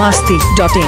masti.in.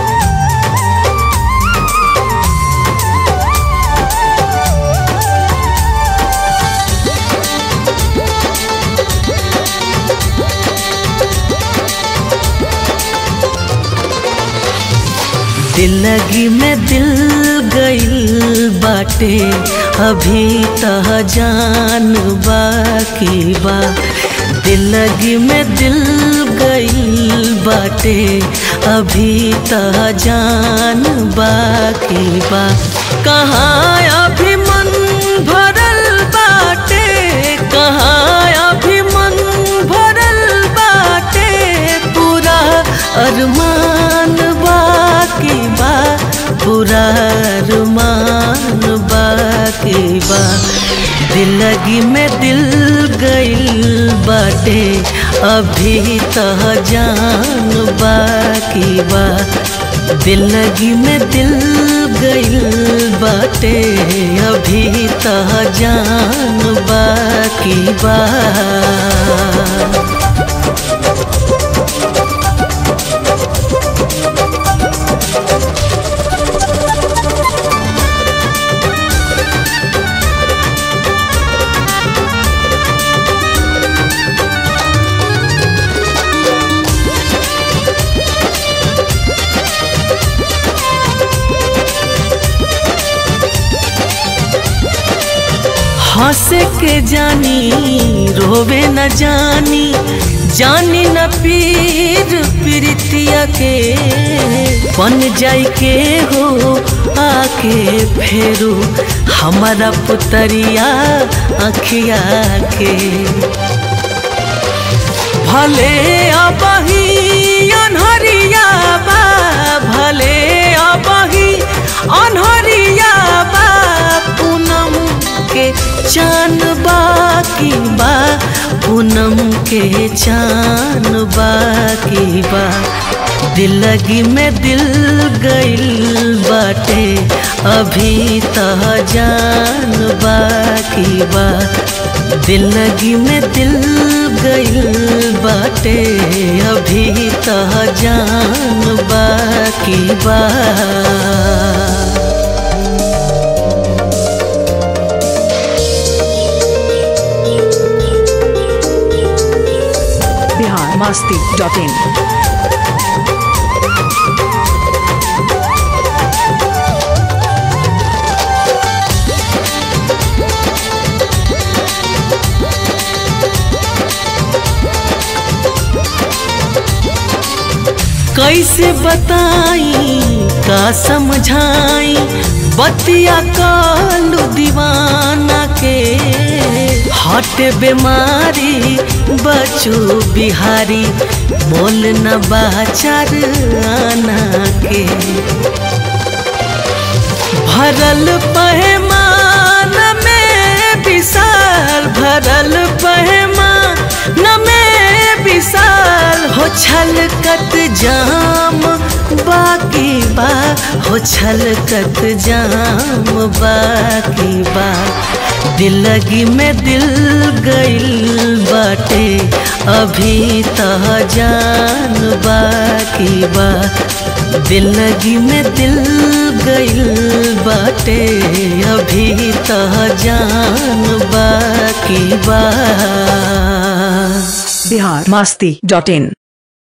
दिलगी में दिल गइल बाटे अभी तह जान बाकी बा दिलगी में दिल गइल बाटे अभी तह जान बाकी बा कहाँ अभी मन भरल बाटे कहाँ अभी मन भरल बाटे पूरा अरमान बाकी बा पूरा अरमान बाकी बा दिलगी में दिल गइल बाटे अभी तह जान बाकी बा दिलगी में दिल गइल बाटे अभी तह जान बाकी बा हंसे के जानी रोवे न जानी जानी न पीर प्रीतिया के बन जाई के हो आके फेरू हमारा पुतरिया अखिया के भले अबही अनहरिया बा भले अबही अनहरिया बा पूनम के चान बाकी बा पूनम के चान बाकी बा दिलगी में दिल गइल बाटे अभी तह जान बाकी बा दिलगी में दिल गइल बाटे अभी तह जान बाकी बा Bihar masti.in. कैसे बताई का समझाई बतिया कालू दीवाना के हट बीमारी बचू बिहारी मोल न बाचार आना के भरल पहमान में विशाल भरल पहमान में विशाल हो छलकत जाम बाकी बा हो छलकत जाम बाकी बा दिलगी में दिल गइल बाटे अभी तह जान बाकी बा दिलगी में दिल गइल बाटे अभी तह जान बाकी बा Bihar masti.in.